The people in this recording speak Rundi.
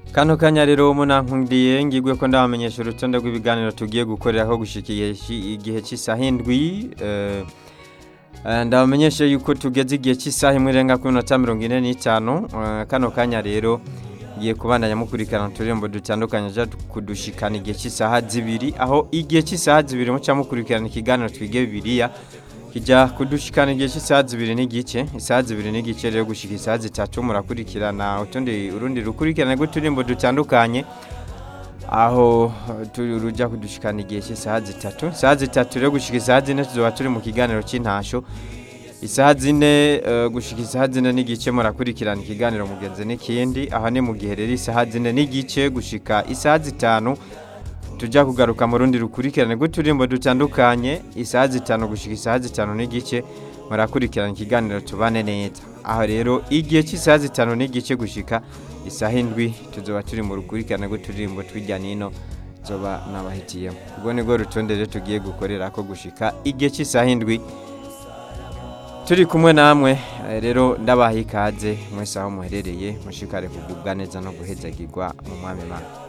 kano kanya rero munankundiye ngigwe ko ndabamenyesha urutonde rw'ibiganiro tugiye gukorera ko gushika igihe cy'isaha indwi eh, eh, ndabamenyesha yuko tugeze igihe cy'isaha imwe irenga kuri minota mirongo ine n'itanu eh, kano kanya rero ngiye kubandanya mukurikirana uturirimbo dutandukanye aja kudushikana igihe cy'isaha zibiri aho igihe cy'isaha zibiri muca mukurikirana ikiganiro twige bibiliya kijya kudushikana igihe cy'isaha zibiri n'igice isaha zibiri n'igice rero gushika isaha zitatu murakurikirana utundi urundi rukurikirane rw'uturimbo dutandukanye aho tu- ruja kudushikana igihe cy'isaha zitatu isaha zitatu rero gushika isaha zine tuzoba turi mu kiganiro cy'intasho isaha zine eh, gushika isaha zine n'igice murakurikirana ikiganiro mugenzi n'ikindi aha ni mu gihe rero isaha zine n'igice gushika isaha zitanu tujya kugaruka mu rundi rukurikirane rw'uturimbo dutandukanye isaha zitanu gushika isaha zitanu n'igice murakurikirana ikiganiro tubane neza aho rero igihe cy'isaha zitanu n'igice gushika isaha indwi tuzoba turi mu rukurikirane rw'uturimbo tw'ijya nino zoba nabahitiyemo ubwo nibwo rutonde rero tugiye gukorera ko gushika igihe cy'isaha indwi turi kumwe namwe eh, rero ndabaha ikaze mwese aho muherereye mushikare kugubwa neza no guhezagirwa mu mwami mana